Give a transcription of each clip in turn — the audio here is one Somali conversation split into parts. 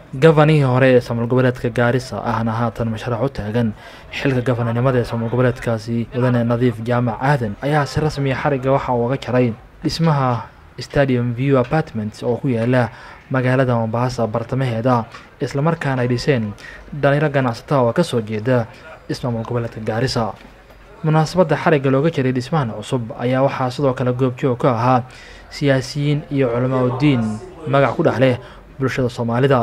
gafanihii hore ee samul goboleedka gaarisa ahna haatan mashruuc u taagan xilka gafananimada ee samul goboleedkaasi mudane nadiif jaamac aadan ayaa si rasmiya xarigga waxa uu uga jaray dhismaha stadium view apartments oo ku yaala magaalada mombasa bartamaheeda islamarkaana ay dhiseen dhalinyaro ganacsataa oo kasoo jeeda ismaamul goboleedka gaarisa munaasabadda xarigga looga jiray dhismahan cusub ayaa waxaa sidoo kale goobjoog ka ahaa siyaasiyiin iyo culamaa udiin magac ku dhex leh bulshada soomaalida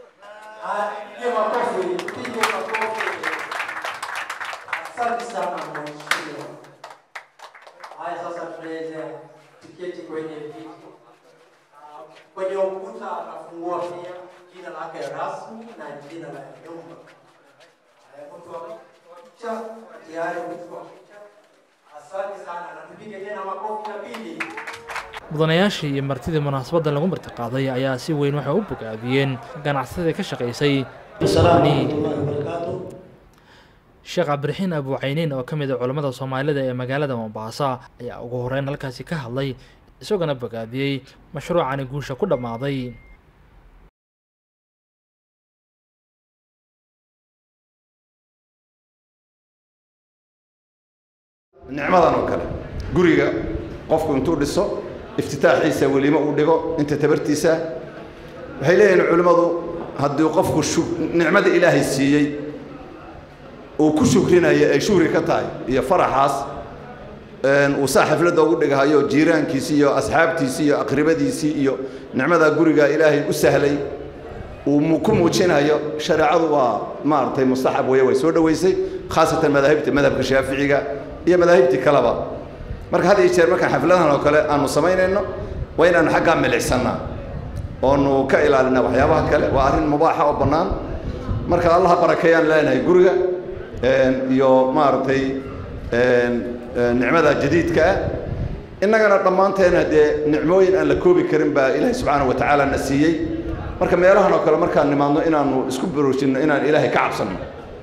Asante sana mheshimiwa. Haya sasa tunaweza tiketi kwenye viti. Ah, Kwenye ukuta atafungua pia jina lake rasmi na jina la nyumba. Haya, mtu wa wa picha tayari mtu wa picha. Asante sana na tupige tena makofi ya pili. mudanayaashii iyo martidii munaasabadda lagu martiqaaday ayaa si weyn waxay u bogaadiyeen ganacsadii ka shaqaysay dhismahani sheekh cabdiraxiin abuucayniin oo ka mid a culammada soomaalida ee magaalada mombasa ayaa ugu horeyn halkaasi ka hadlay isagona bogaadiyey mashruucani guusha ku dhammaaday nicmadan oo kale guriga qofku intuu dhiso iftitaaxiisa welimo uu dhigo inta tabartiisa waxay leeyihiin culimmadu haddii qofku shu- nicmada ilaahay siiyey uu ku shukrinayo ay shukri ka tahay iyo faraxaas een, uu saa xafladda ugu dhigahayo jiiraankiisii iyo asxaabtiisii iyo aqribadiisii iyo nicmada guriga ilaahay u sahlay uu mu- ku muujinayo shareecadu waa maaragtay mustaxab weeye way soo dhoweysay khaasatan madaahibta madhabka shaaficiga iyo madaahibtii kaleba marka had iyo jeer markaan xafladahan oo kale aanu samaynayno waa inaanu xaggaa milicsannaa oonu ka ilaalinaa waxyaabaha kale waa arrin mubaaxa oo bannaan marka allaha barakeeyaan leenahay guriga een, iyo maaragtay een, een, nicmada jadiidka ah innagana dhammaanteena dee nicmooyin aan la koobi karin baa ilaahay subxaana wa tacaala na siiyey marka meelahan oo kale markaan nimaadno inaanu isku baroojinno inaan ilaahay ka cabsanno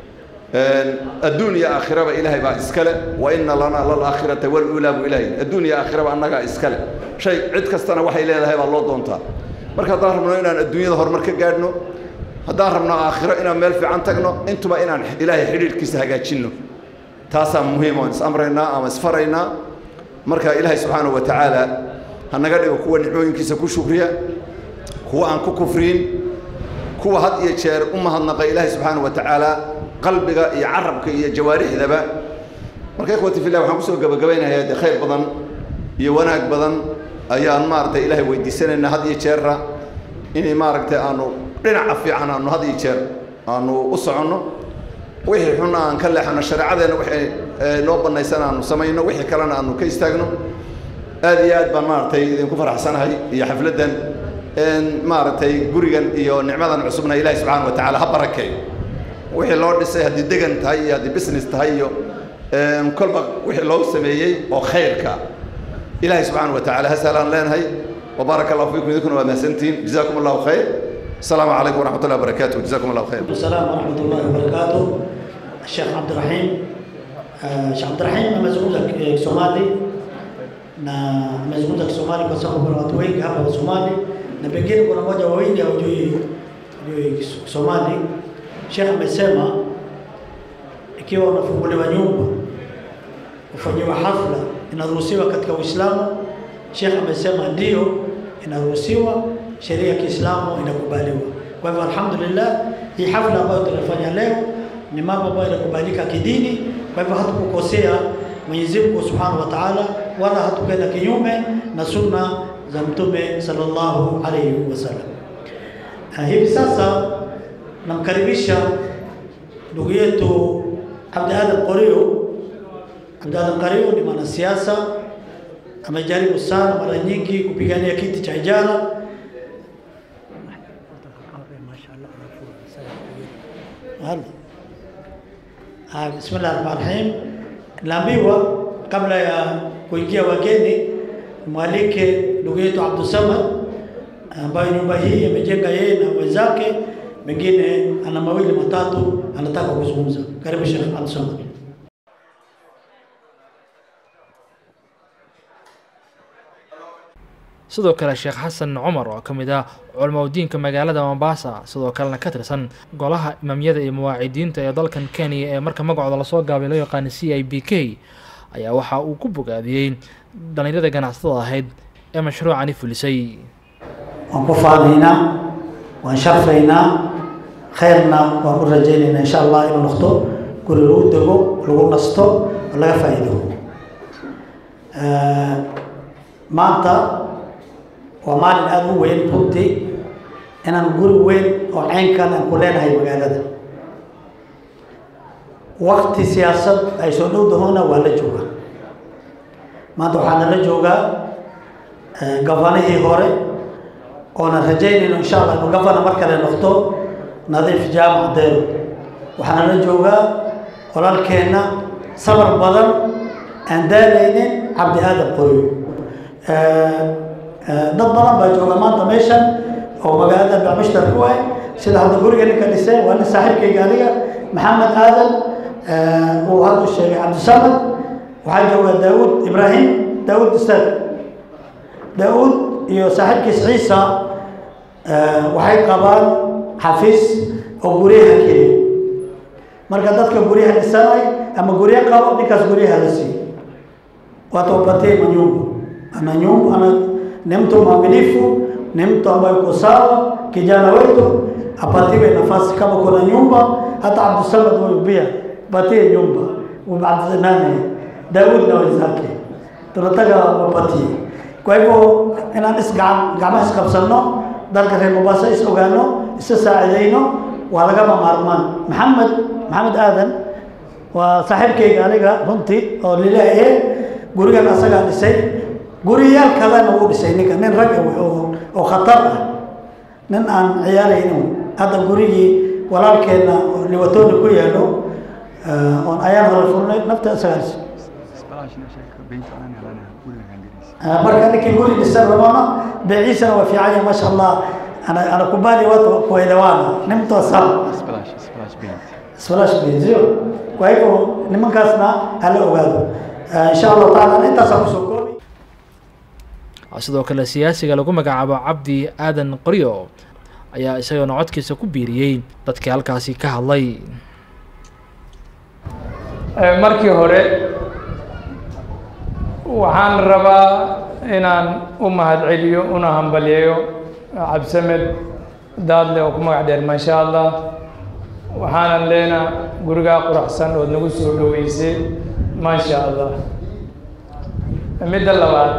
adduun iyo aakhiraba ilaahay baa iskale wa inna lanaa lalaakhirata waluulaa buu ilaahay adduun iyo aakhiraba annagaa iskale shay cid kastana waxay leedahay baa loo doontaa marka haddaan rabno inaan adduunyada horumar ka gaadhno haddaan rabno aakhiro inaan meel fiican tagno intuba inaan ilaahay xidhiidhkiisa hagaajinno taasaa muhiim oon is amraynaa ama isfaraynaa marka ilaahay subxaanahu wa tacaala ha naga dhigo kuwa nicmooyinkiisa ku shukriya kuwa aan ku kufriyin kuwa had iyo jeer u mahadnaqa ilaahay subxaanahu wa tacaala qalbiga iyo carabka iyo jawaarixdaba marka ikhwati fillah waxaan kusoo gabagabaynayaa dee khayr badan iyo wanaag badan ayaan maaragtay ilaahay weydiisanaynaa had iyo jeerra inay maaragtay aanu dhinaca fiican aanu had iyo jeer aanu u soconno wixii xunna aan ka leexano shareecadeenna wixii ee, noo bannaysan aanu samayno wixii kalena aanu ka istaagno aad iyo aad baan maaragtay idinku faraxsanahay iyo xafladdan een, maaragtay gurigan iyo nicmadan cusubna ilaahay subxaana wa tacaala ha barakeeyo wixii loo dhisay haddii degan tahay iyo haddii business tahay iyo een, kolba wixii loo sameeyey oo khayrka ilaahay subxaana wa tacaala ha sahlaan leenahay وبارك الله فيكم إذكم ومحسنتين جزاكم الله خير السلام عليكم ورحمة الله وبركاته جزاكم الله خير السلام ورحمة الله وبركاته الشيخ عبد الرحيم آه، Sheikh Abdurrahim amezungumza eh, Kisomali na amezungumza Kisomali kwa sababu kuna watu wengi hapa wa Somali na pengine kuna mmoja wawili hawajui hawajui Kis- Kisomali. Sheikh amesema ikiwa unafunguliwa nyumba ufanyiwa hafla inaruhusiwa katika Uislamu. Sheikh amesema ndio inaruhusiwa, sheria ya Kiislamu inakubaliwa. Kwa hivyo alhamdulillah, hii hafla ambayo tunafanya leo ni mambo ambayo yanakubalika kidini. Kwa hivyo hatukukosea Mwenyezi Mungu Subhanahu wa Ta'ala, wala hatukwenda kinyume na sunna za Mtume sallallahu alaihi wasallam. Uh, hivi sasa namkaribisha ndugu yetu Abdi Adam Qorio. Abdi Adam Qorio ni mwanasiasa amejaribu sana mara nyingi kupigania kiti cha ijara. Halo. Ah, Bismillah rahmani rahim. Naambiwa kabla ya kuingia wageni, mwalike ndugu yetu Abdul Samad ambayo nyumba hii amejenga yeye na wenzake, mengine ana mawili matatu anataka kuzungumza. Karibu Sheikh Abdul Samad. sidoo kale sheekh xasan cumar oo ka mid ah culamaudiinka magaalada mombasa sidoo kalena ka tirsan golaha imaamyada iyo mawaacidiinta ee dalkan kenya ee marka magacooda lasoo gaabay loo yaqaana c i b k ayaa waxa uu ku bogaadiyey dhalinyarada ganacsatada ahayd ee mashruucani fulisay waan ku faanaynaa waan sharfaynaa khayrna waan u rajaynaynaa insha allah inuu noqdo guri lagu dego lagu nasto oo laga faa'iido maanta waa maalin aada u weyn runtii inaan guri weyn oo ceynkan aan ku leenahay magaalada wakti siyaasad ay soo dhow dahoona waa la joogaa maanta waxaana la joogaa gafanihii hore oonan rajaynayno insha allah inuu gafana mar kale noqdo nadiif jaamac deero waxaana la joogaa walaalkeenna sabar badan aan daalaynin cabdi aadan qoryo dad badan baa jooga maanta meeshan oo magaalada bacmushtar ku ah sida hadda guriga ninka dhisay waa nin saaxiibkayga aniga maxamed aadan uu haddu sheegay cabdisamad waxaa jooga daawuud ibraahim daawuud ustaad daawuud iyo saaxiibkiis ciisa waxay qabaan xafiis oo guryaha keliya marka dadka guryaha dhisanay ama guryo qabo ninkaas guryaha la siiyo watu wapatie manyumba ana nyumba ana ni mtu mwaminifu ni mtu ambaye uko sawa kijana wetu apatiwe nafasi kama kuna nyumba hata Abdusamad huyu pia patie nyumba nani Daud na wenzake tunataka wapatie kwa hivyo inaan is gacmaha isqabsano dalka reer Mombasa is ogaano isa saacidayno waa lagama maarmaan maxamed maxamed aadan waa saaxiibkayga aniga runtii oo lilaahi gurigan asagaa dhisay guriyaal kalena wuu dhisay ninka nin rag oo khatar ah nin aan ciyaaraynin hadda gurigii walaalkeenna liwatooni ku yaalo oon ayaan hore furnay nafta asagaa dhisay marka ninkii guri dhisan rabona beeciisana waa fiican yahay maasha allah ana ana kubali watu kuelewana ni mtu wa sawa splash benzio kwa hivyo nimankaasna hala ogaado insha allahu taala intaasaan kusoo koobi sidoo kale siyaasiga lagu magacaabo cabdi aadan qoryo ayaa isagana codkiisa ku biiriyey dadkii halkaasi ka hadlay markii hore waxaan rabaa inaan u mahadceliyo una hambalyeeyo cabdisamed daadle oo ku magac dheer maasha allah waxaanan leenaa gurigaa quruxsan ood nagu soo dhoweysay maasha allah midda labaad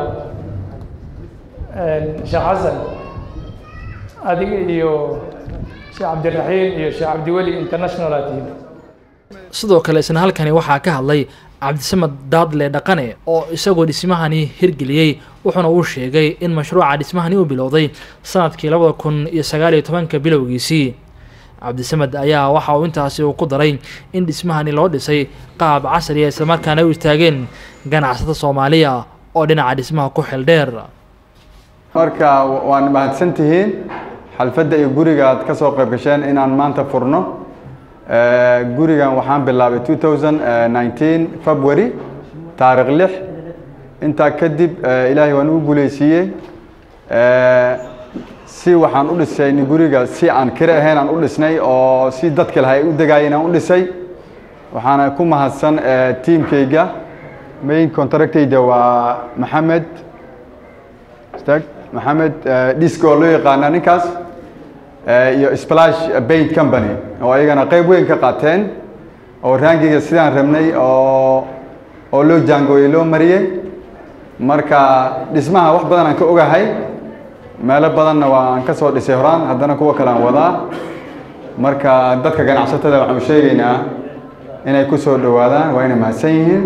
sheekh xasan adiga iyo sheekh cabdiraxiim iyo sheekh cabdiweli international aa tihiin sidoo kale isna halkani waxaa ka hadlay cabdisamed daadle dhaqane oo isagoo dhismahani hirgeliyey wuxuuna uu sheegay in mashruuca dhismahani uu bilowday sanadkii labada kun iyo sagaal iyo tobanka bilowgiisii cabdisamed ayaa waxa uu intaasi uu ku daray in dhismahani loo dhisay qaab casriya islamarkaana u istaageen ganacsada soomaaliya oo dhinaca dhismaha ku xil dheer marka waan mahadsan tihiin xalfadda iyo guriga aad ka soo qayb gasheen inaan maanta furno gurigan waxaan bilaabay two thousand nineteen february taarikh lix intaa kadib ilaahay waan ugu guuleysiiyey si waxaan u dhisay guriga si aan kire ahayn aan u dhisnay oo si dadka lahay ay u degaayeen aan u dhisay waxaana ku mahadsan tiimkayga main contractayda waa maxamed stag maxamed disco oo loo yaqaana ninkaas iyo splash paint company oo ayagana qayb weyn ka qaateen oo raangiga sidaan rabnay oo oo loo jaangooyey loo mariyey marka dhismaha wax badan aan ka ogahay meelo badanna waan ka soo dhisay horaan haddana kuwa kale aan wadaa marka dadka ganacsatada waxaan u sheegaynaa inay ku soo dhowaadaan waa inay mahadsan yihiin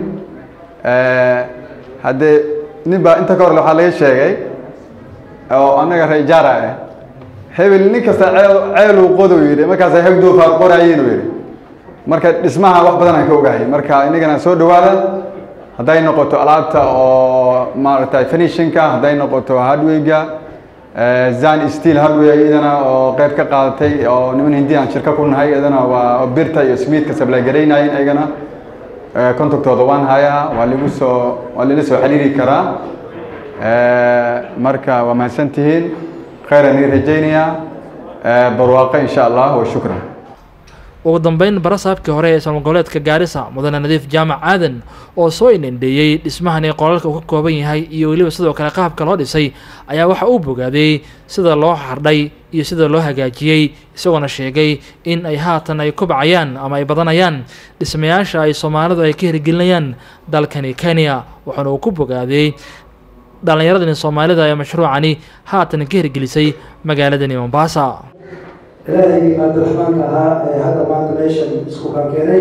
haddee nin baa inta ka hor waxaa laga sheegay oo annaga reejaara ah hebel nin kasta ceel ceeluu qodow yidhi markaasa heg doofaar qoraayeen uu yidhi marka dhismaha wax badan aan ka ogahay marka inagana soo dhowaada hadday noqoto alaabta oo maaragtay finishinka hadday noqoto hardwayga zan steel hardway iyadana oo qayb ka qaadatay oo niman hindi aan shirka ku nahay iyadana waa birta iyo smithka sablaagaraynayeen iyagana contactooda waan hayaa waa lagu soo waa lala soo xiriiri karaa marka waa mahadsantihiin khayran ii rajaynayaa barwaaqo insha allah wa shukran ugu dambeyn barasaabkii hore ee ismaal goboleedka gaarisa mudane nadiif jaamac aadan oo soo inindheeyey dhismahani qolalka uu ka kooban yahay iyo weliba sidoo kale qaabka loo dhisay ayaa waxa uu bogaaday sida loo xardhay iyo sida loo hagaajiyey isagoona sheegay in ay haatan ay kobcayaan ama ay badanayaan dhismayaasha ay soomaalidu ay ka hirgelinayaan dalkani kenya waxaana uu ku bogaaday dhallinyaradani soomaalida ee mashruucani haatan ka hirgelisay magaaladani mombasa ilaahay cabdiraxmaanka ahaa ee hadda maanta meeshan isku kaan keenay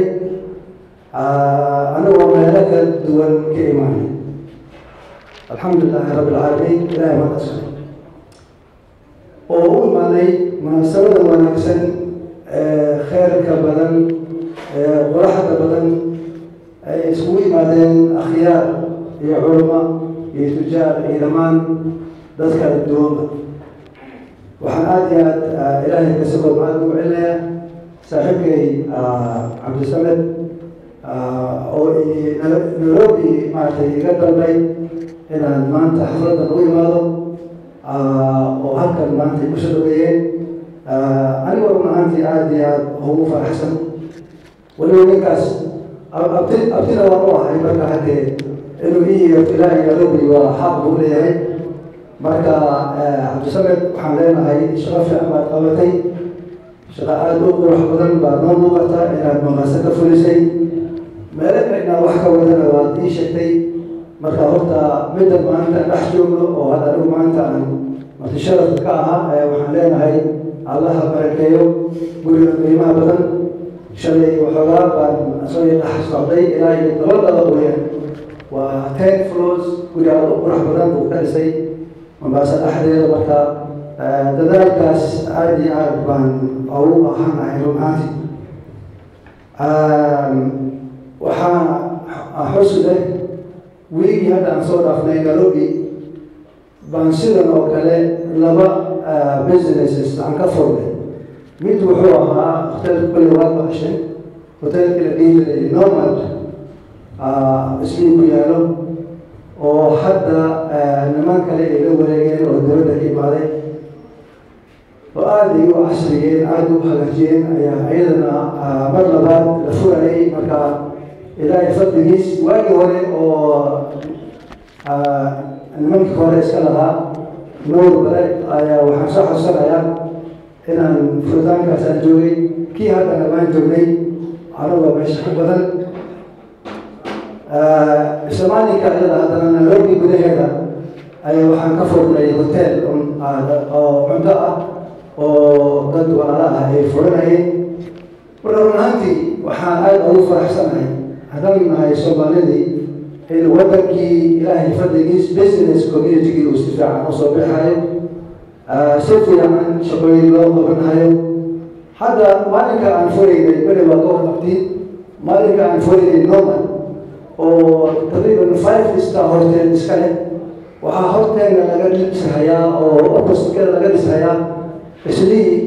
anagoo meelo kala duwan ka imaanay alxamdulilaahi rabbi alcaalamiin ilahay maanta iskale oo u imaaday munaasabada wanaagsan ee kheyrka badan ee qoraxda badan ay iskugu yimaadeen akhyaar iyo culamo iyo tujaar iyo dhammaan dadka duwanba waxaan aada iyo aad ilaahay kasagoo mahad ugu celinayaa saaxiibkay cabdisamed oo nairobi maaragtay iga dalbay inaan maanta xafladan u imaado oo halkan maanta ay kusoo dhaweeyeen anigoo run ahaantii aada iyo aada ugu faraxsan weliba ninkaas abti abtina waan u ahay marka haddee inuu iyo ilaahay nairobi waa xaq buu leeyahay marka cabdisamed waxaan leenahay shaqo fiican baad qabatay shaqo aada u qurux badan baa noo muuqata inaad maqaaso ka fulisay meelo kalena wax ka wadana waad ii sheegtay marka horta midda maanta dhex joogno oo hadda anigu maanta aan martisharafka ka ahaa waxaan leenahay allaha barakeeyo guriga qiimaha badan shalay waxoogaa baan soo dhex socday ilaa iyo dabadaba weyaan waa ten floors guri aada u qurux badan buu ka dhisay mombaaso dhexdeeda marka dadaalkaas aada iyo aada baan ugu ahanahay run ahaanti waxaa xusi leh wiigii hadda aan soo dhaafnay nairobi baan sidan oo kale laba businesses aan ka furnay mid wuxuu ahaa hotelka kolley waad maqashay hotelka la dhihi jiray nomad ismii ku yaalo oo hadda niman kale ay la wareegeen oo dowladda ka imaaday oo aada ay u casriyeen aada u hagaajiyeen ayaa iyadana mar labaad la furayay marka ilaahay fadligiis waagii hore oo nimankii hore iska lahaa nuur bare ayaa waxaan soo xasuusanayaa inaan furitaankaas aan joogay kii haddana baan joognay anagoo meesha ku badan islamaalinka iyada haddana nairobi gudaheeda ayaa waxaan ka furnay hotel oo cunto ah oo dad walaala ah ay furanayeen marka run ahaantii waxaan aada ugu faraxsanahay haddaan nahay soomaalidii in wadankii ilaahay fadligiis business communitygii uu si fiican usoo bixayo si fiican shaqooyin loo qabanayo hadda maalinka aan furaynay beri waa ka warqabtiin maalinka aan furaynay norman oo taqriiban five star horteen iska leh waxaa horteena laga dhishayaa oo oppositekeeda laga dhishayaa islihii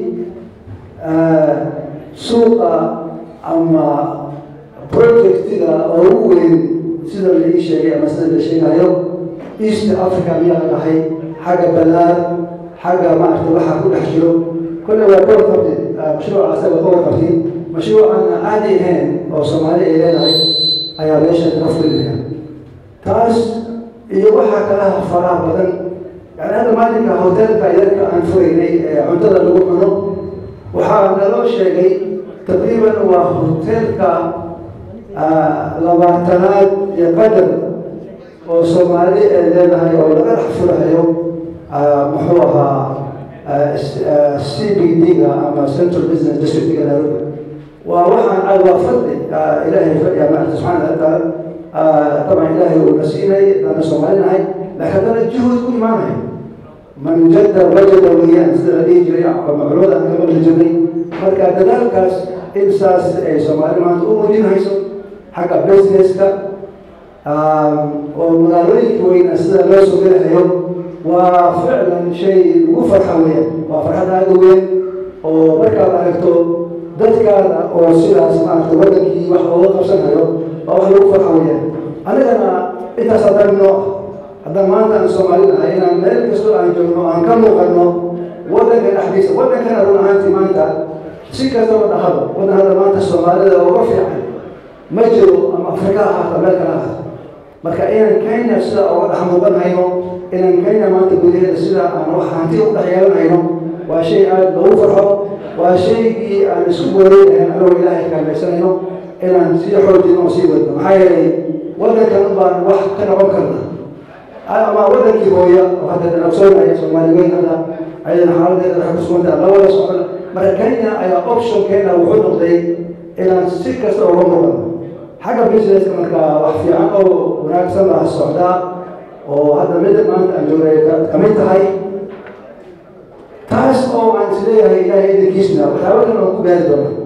suuqa ama projectiga oo ugu weyn sida la ii sheegay ama sida la sheegayo east africa miyaa la dhahay xagga balaar xagga maaragta waxaa ku dhex jiro kolle waa ka warqabtay mashruuca asaga ka warqabtay mashruucan caadi ahayn oo soomaali ay leedahay ayaa meesha ka fulinaya taas iyo waxaa kalaha faraha badan yani hadda maalinka hotelka yarka aan furaynay ee cuntada lagu cuno waxaa naloo sheegay taqriiban waa hotelka labaatanaad iyo qadar oo soomaali ay leedahay oo laga dhex furahayo muxuu ahaa c b d-ga ama central business districtga nairobi waa waxaan aad waa fadli ilaahay fadhiya maarata subxaana wataala طبعا إلهي ونسيني أنا سمعنا لكن أنا جهد كل ما معي من جد وجد ويان سيدنا دي جري معروض أن كمل الجري مركا ذلك إنساس أي سمعنا ما تقوم دين هيسو حق بيزنس كا ومغالرين كوين سيدنا لو سمعنا اليوم وفعلا شيء وفرحة ويان وفرحة هذا ويان ومركا رأيته dadkaada oo sidaas maarata wadankii wax looga qabsanayo oo wax lagu farxa weyaan anigana intaas haddaan noo haddaan maanta aan soomaali nahay inaan meel kastoo aan joogno aan ka muuqanno waddanka dhexdiisa waddankana run ahaantii maanta si kastaba dhahaba waddan hadda maanta soomaalida uga fiican ma jiro ama afrika ha ahaato meel kale ha ahaato marka inaan kenya sida uga dhex muuqanhayno inaan kenya maanta gudaheeda sida aan wax hanti u dhex yeelanhayno waa shay aada loogu farxo waa shaygii aan isku wareegahayn anagoo ilaahay kaalmaysanayno inaan sii xoojino oo sii wadno maxaa yeelay waddankan baan wax ka noqon karna ama waddankii hooya oo hadda dhanabsoonaya soomaali weyn hadda ayadana xaaladeeda waxay ku suganta labada socon marka kenya ayaa optionkeena wuxuu noqday inaan si kasta uga muuqano xagga businesska marka wax fiican oo wanaagsan baa socdaa oo hadda midda maanta aan joogay ka mid tahay taas oo aan isleeyahay ilaahay idinkiisna waxyaaba kan aan ku gaari doona